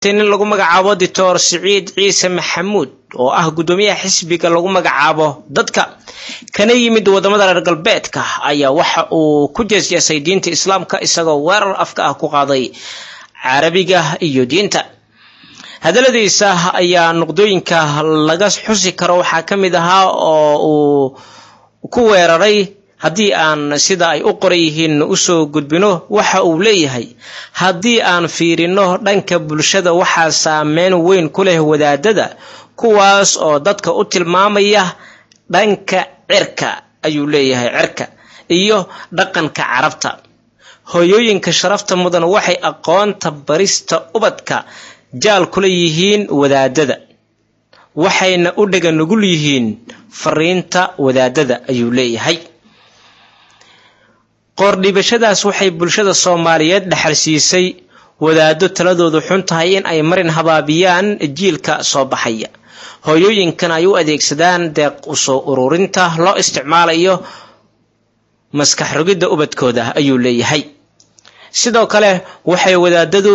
nin lagu magacaabo doctor siciid ciise maxamuud oo ah guddoomiyaha xisbiga lagu magacaabo dadka kana yimid wadamada reer galbeedka ayaa waxa uu ku jeesjeesay diinta islaamka isagoo weerar afka ah ku qaaday carabiga iyo diinta hadaladiisa ayaa nuqdooyinka laga xusi karo waxaa ka mid ahaa oo uu ku weeraray haddii aan sida ay u qoran yihiin usoo gudbino waxa uu leeyahay haddii aan fiirino dhanka bulshada waxaa saameyn weyn ku leh wadaadada kuwaas oo dadka u tilmaamaya dhanka cirka ayuu leeyahay cirka iyo dhaqanka carabta hooyooyinka sharafta mudan waxay aqoonta barista ubadka jaal kula yihiin wadaadada waxayna u dhega nugul yihiin fariinta wadaadada ayuu leeyahay qoordhibashadaas waxay bulshada soomaaliyeed dhexal siisay wadaado taladoodu xun tahay in ay marin habaabiyaan jiilka soo baxaya hooyooyinkan ay u adeegsadaan deeq usoo ururinta loo isticmaalayo maskax rogidda ubadkooda ayuu leeyahay sidoo kale waxay wadaadadu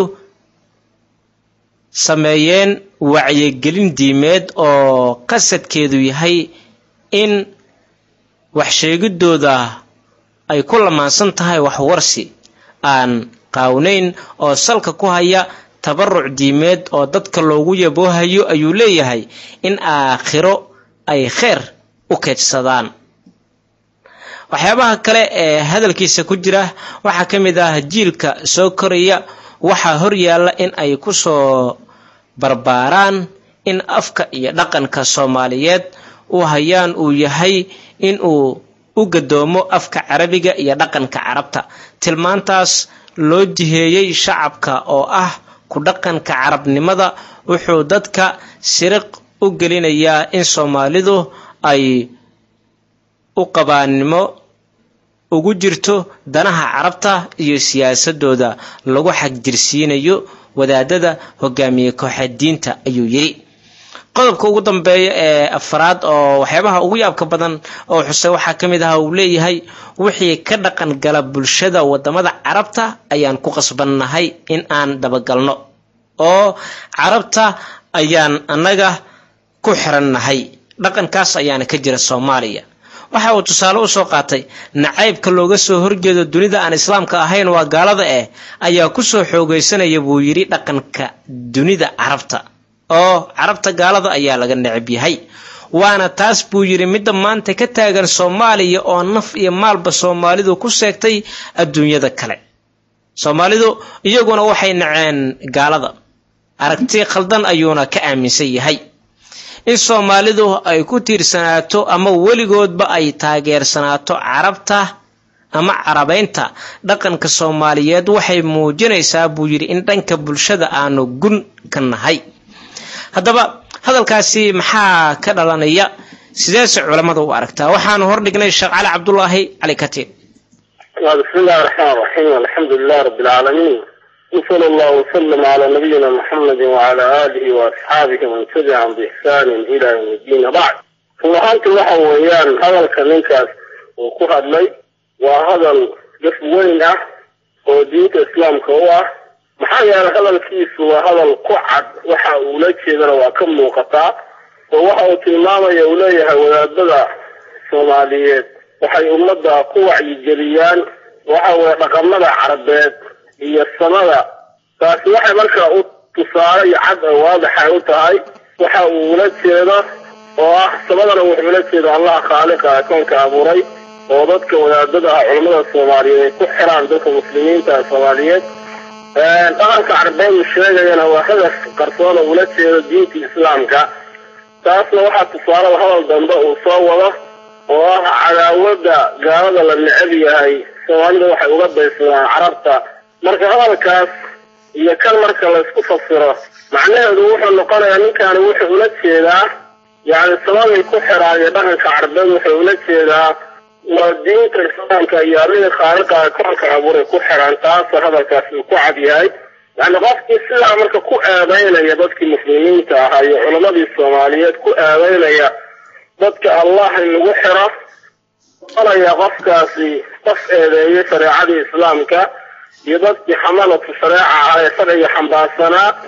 sameeyeen wacyigelin diimeed oo qasadkeedu yahay in waxsheegidooda ay ku lamaansan tahay waxwarsi aan qaawnayn oo salka ku haya tabaruc diimeed oo dadka loogu yaboohayo ayuu leeyahay in aakhiro ay kheyr u keedsadaan waxyaabaha kale ee hadalkiisa ku jira waxaa ka mid ah jiilka soo koraya waxaa horyaalla in ay ku soo barbaaraan in afka iyo dhaqanka soomaaliyeed u hayaan uu yahay in uu u gadoomo afka carabiga iyo dhaqanka carabta tilmaantaas loo jiheeyey shacabka oo ah ku dhaqanka carabnimada wuxuu dadka siriq u gelinayaa in soomaalidu ay u qabaannimo ugu jirto danaha carabta iyo siyaasadooda lagu xagjirsiinayo wadaadada hogaamiye kooxeed diinta ayuu yidhi qodobka ugu dambeeya ee afraad oo waxyaabaha ugu yaabka badan oo xusay waxaa ka mid aha uu leeyahay wixii ka dhaqan gala bulshada wadamada carabta ayaan ku qasbannahay in aan dabagalno oo carabta ayaan annaga ku xirannahay dhaqankaas ayaana ka jira soomaaliya waxa uu tusaale usoo qaatay nacaybka looga soo horjeedo dunida aan islaamka ahayn waa gaalada eh ayaa kusoo xoogaysanaya buu yidhi dhaqanka dunida carabta oo carabta gaalada ayaa laga necab yahay waana taas buu yidhi midda maanta ka taagan soomaaliya oo naf iyo maalba soomaalidu ku seegtay adduunyada kale soomaalidu iyaguna waxay naceen gaalada aragti khaldan ayuuna ka aaminsan yahay in soomaalidu ay ku tiirsanaato ama weligoodba ay taageersanaato carabta ama carabaynta dhaqanka soomaaliyeed waxay muujinaysaa buu yidhi in dhanka bulshada aanu gun ka nahay haddaba hadalkaasi maxaa ka dhalanaya sideese culammada u aragtaa waxaanu hordhignay sheekh cali cabdulaahi cali katiin bismi illahi raxmaan raxiim alxamdu lilah rabi alcaalamiin wsala allahu wasalam calaa nabiyina muxamedi wacala aalihi waasxaabihi man tabicahum biixsaanin ila yawm iddiin abacd run ahaanti waxa weeyaan hadalka ninkaas uu ku hadlay waa hadal daf weyn ah oo diinta islaamka u ah maxaa yeelay hadalkiisu waa hadal ku cad waxa uula jeedana waa ka muuqataa oo waxa uu tilmaamaya uu leeyahay wadaadada soomaaliyeed waxay ummadda ku wacyigeliyaan waxa weye dhaqamada carabeed iyo samada taasi waxay markaa u tusaale iyo cad oo waadaxay u tahay waxa uu ula jeedo oo ah samadana wuxuu ula jeeda allah khaaliqa akoonka abuuray oo dadka wadaadada ah culamada soomaaliyeed ay ku xiraan dadka muslimiinta soomaaliyeed dhaqanka carbeedu sheegayana waa hadaf qarsoon oo ula jeedo diinta islaamka taasna waxaa tusaalada hadal dambe uu soo wado oo ah cadaawada gaalada la necab yahay soomaalida waxay uga daysadaan carabta marka hadalkaas iyo kan marka laysku fasiro macnaheedu wuxuu noqonayaa ninkaani wuxuu ula jeedaa yacni samaday ku xiraan iyo dhaqanka carbeed wuxuu ula jeedaa waa diinta islaamka iyo arrinka khaaliqa koonka abuuray ku xiraan taasoo hadalkaas uu ku cad yahay yacni qofkii sidaa marka ku eedeynaya dadkii muslimiinta ahaa iyo culammadii soomaaliyeed ku eedeynaya dadka allah in lagu xiro noqonaya qofkaasi qof eedeeyay shareecadii islaamka iyo dadkii xamalatu shareeca ah ee sharciga xambaarsanaa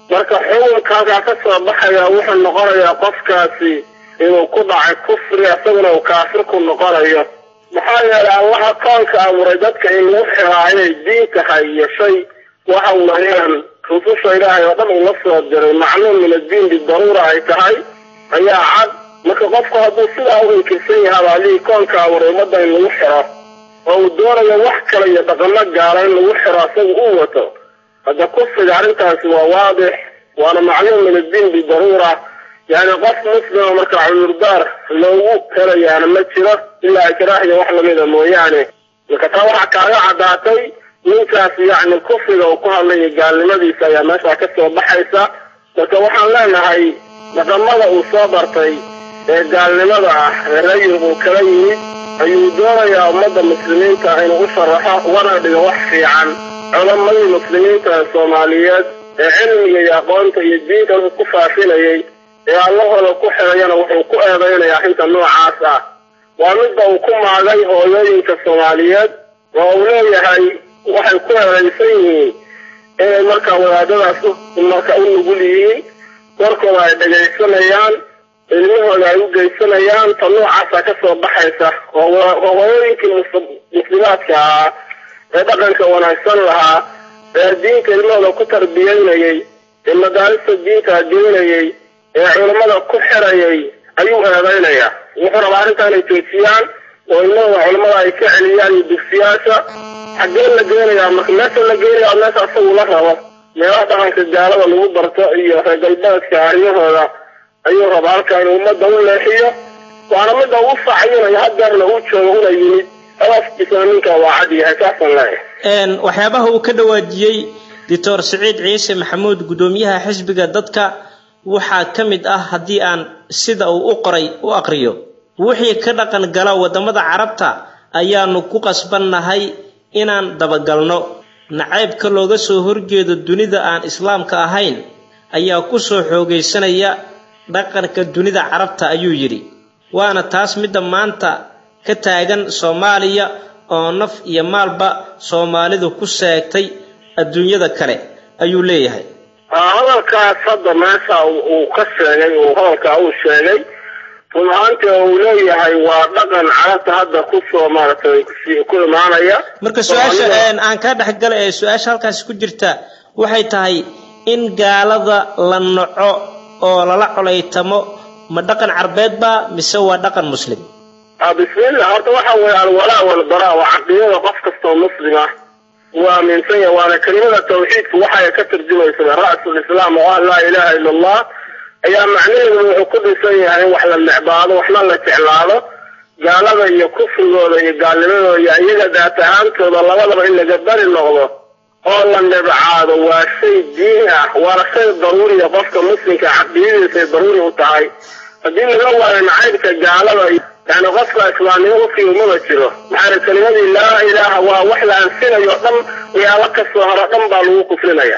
marka xukunkaasaa ka soo baxaya wuxuu noqonayaa qofkaasi inuu ku dhacay kufri isaguna uu kaafir ku noqonayo maxaa yeelay allaha koonka abuuray dadka in lagu xiraa inay diin tahay iyo shay waxa weeyaan rususha ilaahay oo dhan ula soo diray macluum min addiin bidaruura ay tahay ayaa cad marka qofku hadduu sidaa u inkirsan yahay allihii koonka abuuray ummadda in lagu xiro oo uu doonayo wax kale iyo dhaqamo gaala in lagu xiro asaga uu wato hadda kufriga arrintaasi waa waadix waana macluum min addiin bidaruura yani qof muslima marka cudurdaar loogu helayaana ma jiro ilaa ikraah iyo wax lamida mooyaane marka taa waxaa kaaga caddaatay ninkaas yacni kufriga uu ku hadlayo gaalnimadiisa ayaa meeshaa ka soo baxaysa marka waxaan leenahay dhaqamada uu soo bartay ee gaalnimada ah ee rayig uu kala yimid ayuu doonayaa ummadda muslimiinta inuu u sharaxo ugana dhigo wax fiican culamadii muslimiinta ee soomaaliyeed ee cilmiga iyo aqoonta iyo diinta ku faafinayay ee allahooda ku xidhayana wuxuu ku eedaynayaa arrinta noocaas ah waa midda uu ku maagay hooyooyinka soomaaliyeed oo uu leeyahay waxay ku eedaysan yihiin inay markaa wadaadadaas marka u nugul yihiin warkooda ay dhegaysanayaan ilmahooda ay u geysanayaan ta noocaasa ka soo baxaysa oo hooyooyinkii muslimaadka ahaa ee dhaqanka wanaagsan lahaa ee diinta ilmahooda ku tarbiyaynayay ee madaalista diinta geynayay ee culammada ku xirayay ayuu eedaynayaa wuxuu rabaa arrintaa inay joojiyaan oo ilmahooda culammada ay ka celiyaan iyo dugsiyaasha xaggee la geenayaa marka meesha la geenaya meesha asagu la rabo meelaha dhaqanka gaalada lagu barto iyo reer galbeedka arrimahooda ayuu rabaa halkaa inuu ummadda u leexiyo waana midda uu faaciyinayo hadeerna uu joogo una yimid alaafkiisana ninkaa waa cad yahay saasaan leeyahay waxyaabaha uu ka dhawaajiyey doctor siciid ciise maxamuud guddoomiyaha xisbiga dadka waxaa ka mid ah haddii aan sida uu u qoray u aqriyo wixii ka dhaqan gala waddamada carabta ayaanu ku qasbannahay inaan dabagalno nacaybka looga soo horjeedo dunida aan islaamka ahayn ayaa ku soo xoogaysanaya dhaqanka dunida carabta ayuu yidhi waana taas midda maanta ka taagan soomaaliya oo naf iyo maalba soomaalidu ku seegtay adduunyada kale ayuu leeyahay hadalkaas hadda meesha uu ka sheegay uu hadalkaa uu sheegay run ahaantii oo uu leeyahay waa dhaqan carabta hadda kusoo maaragtay ku imaanaya marka su-aasha aan kaa dhexgala ee su-aasha halkaasi ku jirta waxay tahay in gaalada la naco oo lala colaytamo ma dhaqan carbeed baa mise waa dhaqan muslim bismillah horta waxa weeye alwalaa walbaraa waa caqiidada qof kastoo muslim ah uu aaminsan yahay waana kelimada tawxiidku waxay ka tarjumaysaa ra'sul islaam oo ah laa ilaaha ila allah ayaa macnaheedu wuxuu ku dhisan yahay in wax la necbaado waxna la jeclaado gaalada iyo kufrigooda iyo gaalnimadooda iyo iyaga daat ahaantooda labadaba in laga bari noqdo oo la nebcaado waa shay diin ah waana shay daruuriya qofka muslimka caqiidadiisay daruuri u tahay haddii laga waayo nacaybka gaalada yani qofka islaamnimo ufii umama jiro maxaa kelimadii laa ilaaha waa wax la ansinayo o dhan waxyaalo kasoo haro dhan baa lagu kufrinaya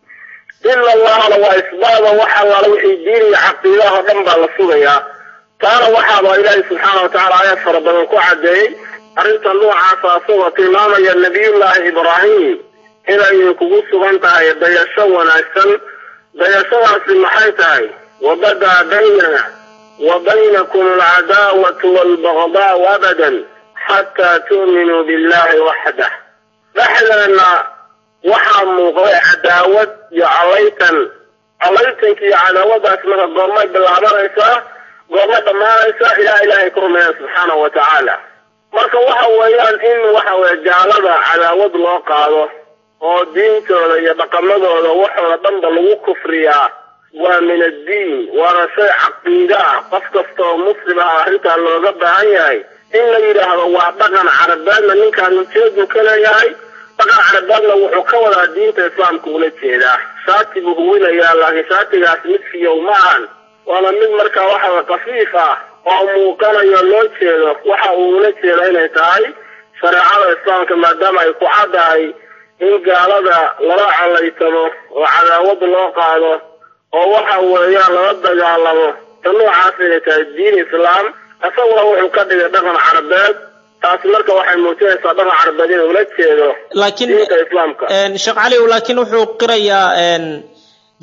ila allahna waa isbaada wax allaala wixii diin iyo caqiidaha o dhan baa la sugayaa taana waxaaba ilaahay subxaana watacaala aayaad fara badan ku caddeeyey arrinta noocaasa asagoo tilmaamaya nabiyullaahi ibraahim inay kugu sugan tahay dayasho wanaagsan dayashadaasi maxay tahay wabadaa baynana wa baynakum alcadaawatu waalbagdaau abadan xataa tu'minuu billahi waxdah dhexdeena waxaa muuqday cadaawad iyo calaytan calaytanka iyo cadaawadaas marka goormay bilaabanaysaa goormay dhammaanaysaa ilaa ilaahay ku rumeeyaan subxaanahu wa tacaala marka waxa weeyaan in waxa weye gaalada cadaawad loo qaado oo diintooda iyo dhaqamadooda waxooda dhanba lagu kufriyaa waa min addiin waana shay caqiide ah qof kasta oo muslim ah arrintaa looga baahan yahay in la yidhaahdo waa dhaqan carabeedna ninkaan ujeedu ka leeyahay dhaqan carabeedna wuxuu ka wadaa diinta islaamka ula jeedaa shaati buu huwinayaa laakiin shaatigaas mid fiyow ma ahan waana mid markaa waxa kafiif ah oo muuqanayo loo jeedo waxa uu ula jeeda inay tahay shareecada islaamka maadaama ay ku caddahay in gaalada lala calaytamo oo cadaawad loo qaado oo waxa weeyaan lala dagaalamo ta noocaas inay tahay diin islaam isaguna wuxuu ka dhigay dhaqan carabeed taasi marka waxay muujinaysaa dhaqan carabeed inuu la jeedo laakiin diinta islaamka sheekh cali laakiin wuxuu qirayaa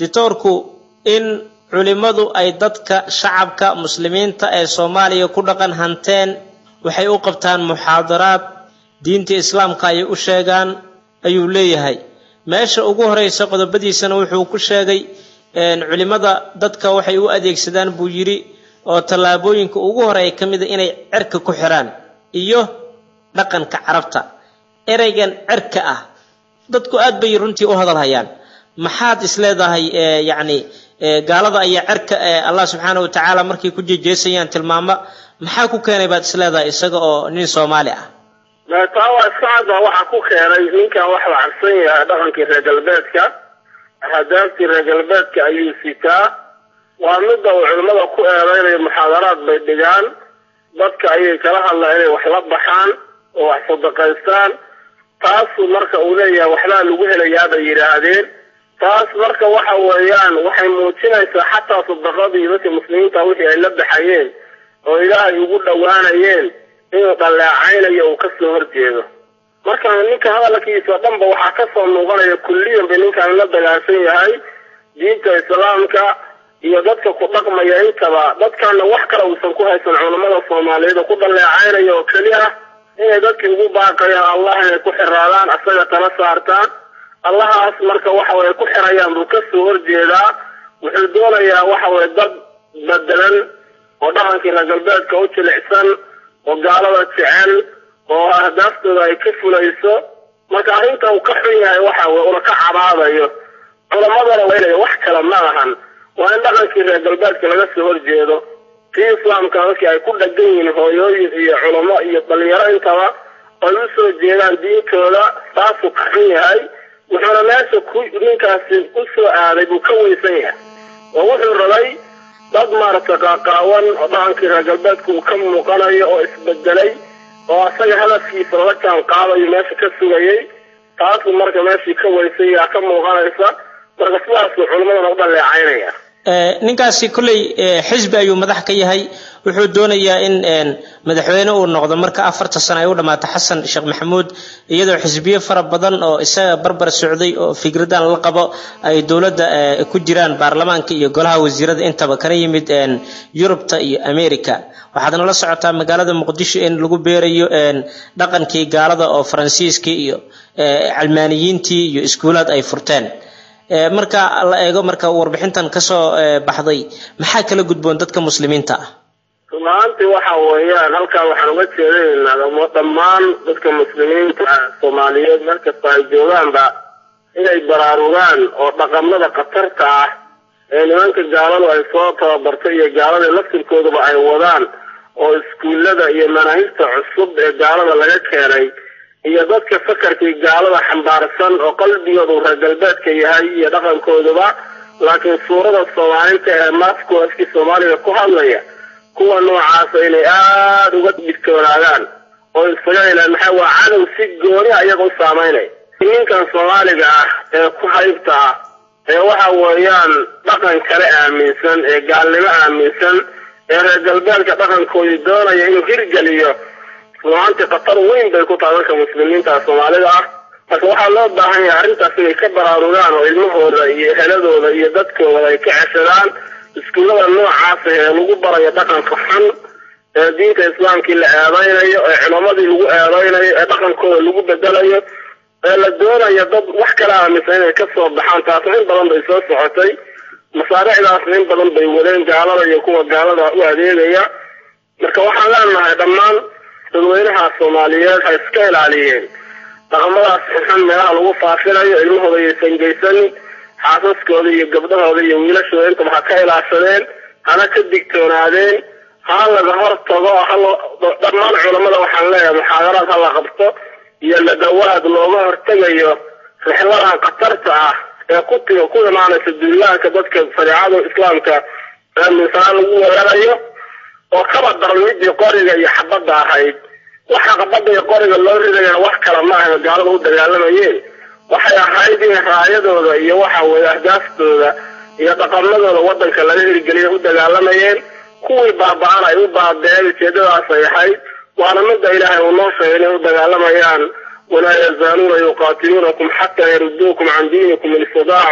dictoorku in culimmadu ay dadka shacabka muslimiinta ee soomaaliya ku dhaqan hanteen waxay u qabtaan muxaadaraad diinta islaamka ayay u sheegaan ayuu leeyahay meesha ugu horeysa qodobadiisana wuxuu ku sheegay culimmada dadka waxay u adeegsadaan buu yidhi oo tallaabooyinka ugu horeeya ka mid a inay cerka ku xiraan iyo dhaqanka carabta ereygan cerka ah dadku aad bay runtii u hadal hayaan maxaad isleedahay yacni gaalada ayaa cerka allah subxaana wa tacaala markay ku jeejeesayaan tilmaamo maxaa ku keenay baad isleedahay isaga oo nin soomaali ah taa waa iskacada waxaa ku keenay ninkan waxuu cabsan yahay dhaqankii reer galbeedka ahdaaftii reer galbeedka ayuu sitaa waa midda uu culimmada ku eedeynayo muxaadaraad bay dhigaan dadka ayay kala hadlaan inay wax la baxaan oo wax sadaqaystaan taasu marka uu leeyahay waxbaa lagu helayaa bay yidhaahdeen taas marka waxa weeyaan waxay muujinaysaa xataa sadaqadii dadka muslimiinta wixii ay la baxayeen oo ilaahay ugu dhowaanayeen inuu dhaleecaynayo uu kasoo horjeedo marka ninka hadalkiisa dhanba waxaa kasoo muuqanaya kulliyan bay ninkan la dagaansan yahay diinta islaamka iyo dadka ku dhaqmaya intaba dadkana wax kale uusan ku haysan culamada soomaaliyeed oo ku dhaleecaynaya oo keli ah inay dadkii ugu baaqayaan allah inay ku xiraadaan asaga tala saartaan allahaas marka waxa weye ku xirayaan buu kasoo horjeedaa wuxuu doonayaa waxa weye dad bedelan oo dhaqankii reer galbeedka u jilicsan oo gaalada jecel oo ahdaaftooda ay ka fulayso marka arrinta uu ka xun yahay waxa weye una ka cabaadayo culamadana waynaya wax kale ma ahan waa in dhaqankii reer galbeedka laga soo horjeedo kii islaamka dadkii ay ku dhagan yihiin hooyooyin iyo culamo iyo dhalinyaro intaba ay u soo jeedaan diintooda taasuu ka xun yahay wuxuuna meesha ku ninkaasi u soo aaday buu ka weysan yahay oo wuxuu rabay dad maaragtay qaaqaawan oo dhaqankii reer galbeedka uu ka muuqanayo oo isbedelay oo asaga hadafkiisa la jaan qaadayo meesha ka sugayay taasuu marka meeshii ka weysay yaa ka muuqanaysa marka sidaasuu culimadana u dhaleecaynaya ninkaasi kolley xisbi ayuu madax ka yahay wuxuu doonayaa in madaxweyne uu noqdo marka afarta sano ay u dhammaato xasan sheekh maxamuud iyadoo xisbiyo fara badan oo isaga barbar socday oo fikradan la qabo ay dowladda ku jiraan baarlamaanka iyo golaha wasiirada intaba kana yimid yurubta iyo america waxaadna la socotaa magaalada muqdisho in lagu beerayo dhaqankii gaalada oo faransiiskii iyo calmaaniyiintii iyo iskuulaad ay furteen marka la eego marka warbixintan kasoo baxday maxaa kala gudboon dadka muslimiinta ah runaantii waxa weeyaan halkaa waxaan uga jeedanaynaa dhammaan dadka muslimiinta soomaaliyeed meel kasta ay joogaanba inay baraarugaan oo dhaqamada khatarta ah ee nimanka gaaladu ay soo tababartay iyo gaalada laftirkoodaba ay wadaan oo iskuullada iyo manaahibta cusub ee gaalada laga keenay iyo dadka fakarkii gaalada xambaarsan oo qalbigoodu reer galbeedka yahay iyo dhaqankooduba laakiin suurada soomaalinta ee maaskooskii soomaaliga ku hadlaya kuwa noocaasa inay aada uga digtoonaadaan oo isaga ilaan maxaa waa cadow si gooni a iyaga u saamaynay ninkan soomaaliga ah ee ku haybta ah ee waxa weeyaan dhaqan kale aaminsan ee gaalnimo aaminsan ee reer galbeedka dhaqankoodii doonaya inuu hirgeliyo runaantii khatar weyn bay ku tahay dadka muslimiinta soomaalida ah marka waxaa loo baahan yahay arrintaas inay ka baraarugaan oo ilmahooda iyo eheladooda iyo dadkooda ay ka ceshadaan iskuullada noocaasa ee lagu barayo dhaqanka xun ee diinta islaamkii la eedaynayo ee culamadii lagu eedaynayo ee dhaqankooda lagu bedelayo ee la doonayo dad wax kala aaminsan inay kasoo baxaan taasna in badan bay soo socotay masaaricdaasna in badan bay wadeen gaalada iyo kuwa gaalada u adeegaya marka waxaan leenahay dhammaan dadweynaha soomaaliyeed ha iska ilaaliyeen dhaqamadaas xunxun meelaha lagu faafinayo ilmahooda yaysan geysanin xaasaskooda iyo gabdhahooda iyo wiilashooda intaba ha ka ilaashadeen hana ka digtoonaadeen ha laga hor tago dhammaan culamada waxaan leeyahay muxaadaraad ha la qabto iyo ladawaad looga hortegayo rixladan khatarta ah ee ku tiga ku imaanaysa duulaanka dadka shareecada islaamka aaminsanaa lagu weerarayo oo kaba daran midii qoriga iyo xabadda ahayd waxa xabadda iyo qoriga loo ridayana wax kale ma ahayn gaalada u dagaalamayeen waxay ahayd in raayadooda iyo waxa weeye ahdaastooda iyo dhaqamadooda waddanka laga hirgeliya u dagaalamayeen kuwii baaba-an ay u baabeen ujeedadaas ay ahayd waana midda ilaahay uu noo sheegay inay u dagaalamayaan walaa yazaaluuna yuqaatiluunakum xataa yaruduukum can diinikum in istadaacuu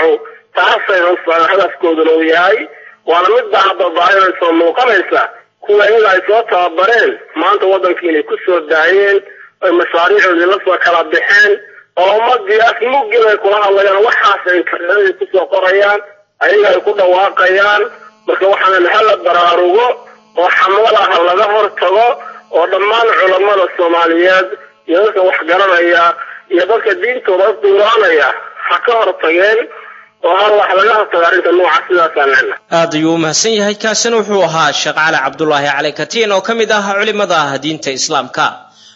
taasayna hadafkooduna uu yahay waana midbaa hadda baahida soo muuqanaysa kuwa iyaga ay soo tababareen maanta waddankii inay ku soo daayeen ay mashaariicoodii la soo kala baxeen oo ummadii afmugin ay kula hadlayaan waxaas ay internetada kusoo qorayaan ayaga ay ku dhawaaqayaan marka waxaan hala baraarugo oo xamlada ha laga hortago oo dhammaan culammada soomaaliyeed iyo dadka wax garanaya iyo dadka diintooda duuraanaya ha ka hortageen oo hal wax laga hortago arrinta nooca sidaasaan lena aad ayuu u mahadsan yahay kaasina wuxuu ahaa sheekh cali cabdulaahi cali katiin oo ka mid ah culimada diinta islaamka